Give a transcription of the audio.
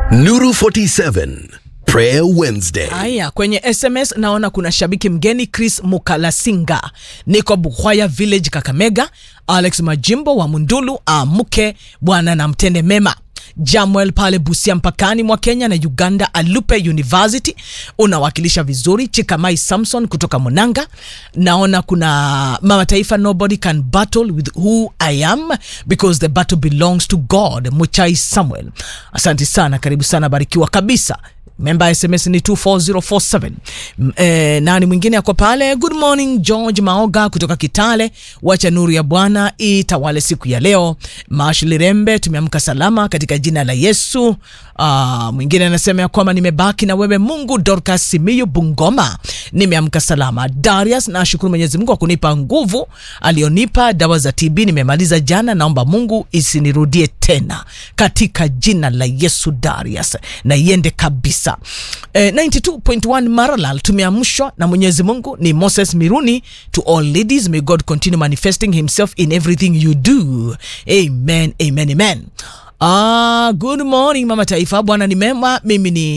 Nuru 47 Prayer Wednesday. Haya, kwenye SMS naona kuna shabiki mgeni Chris Mukalasinga, niko Buhwaya Village, Kakamega. Alex Majimbo wa Mundulu, amke bwana na mtende mema. Jamuel pale Busia mpakani mwa Kenya na Uganda, Alupe University unawakilisha vizuri. Chikamai Samson kutoka Munanga, naona kuna mama taifa, nobody can battle with who I am because the battle belongs to God. Muchai Samuel, asante sana, karibu sana, barikiwa kabisa. Memba SMS ni 24047. M- Eh, nani mwingine ako pale? Good morning George Maoga kutoka Kitale. Wacha nuru ya Bwana itawale siku ya leo. Mashli Rembe, tumeamka salama katika jina la Yesu. Ah, mwingine anasema ya kwamba nimebaki na wewe Mungu. Dorcas Simiyu Bungoma, nimeamka salama. Darius, nashukuru Mwenyezi Mungu kwa kunipa nguvu alionipa. Dawa za TB nimemaliza jana, naomba Mungu isinirudie tena katika jina la Yesu. Darius, na iende kabisa. Eh, 92.1 Maralal tumeamshwa na Mwenyezi Mungu. Ni Moses Miruni. To all ladies, may God continue manifesting himself in everything you do. Amen, amen, amen. Ah, good morning mama taifa, Bwana ni mema. Mimi ni